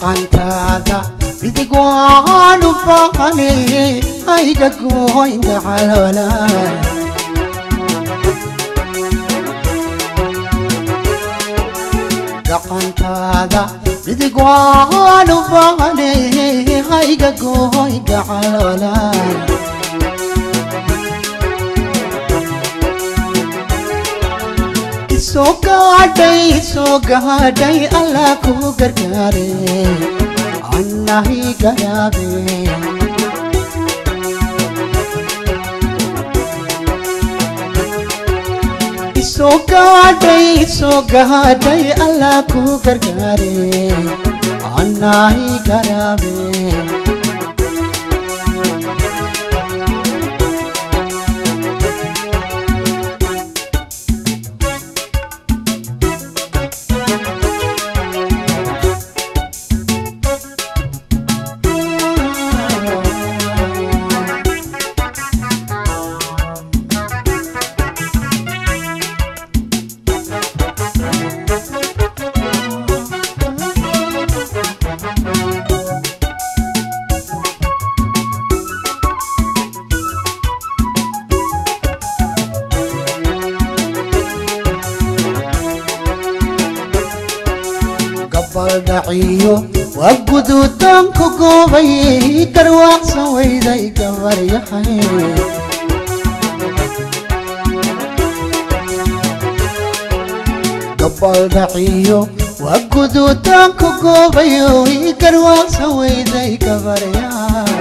gacantaada midig waan u baahane ayga gooynta caloolaan gacantaada midig waan u baahane ayga gooynta caloolaan soo gaadhay soo gaadhay allah ku gargaare annahi garaabe soo gaadhay soo gaadhay allah ku gargaare annahi garaabe gabaldhaciyo waa guduutaan ku goobay garwaaqsan weyday gabaryahay gabaldhaciyo waa guduutaan ku goobay garwaaqsan weyday gabaryahay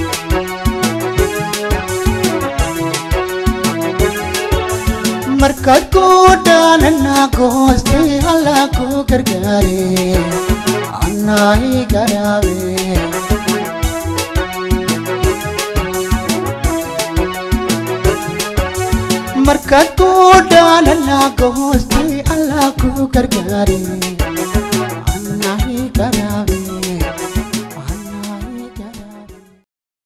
markaad ku dhaanana goostay allah ku gargaare annahi garaabe markaad ku dhaanana goostay allah ku gargaare annahi garaabe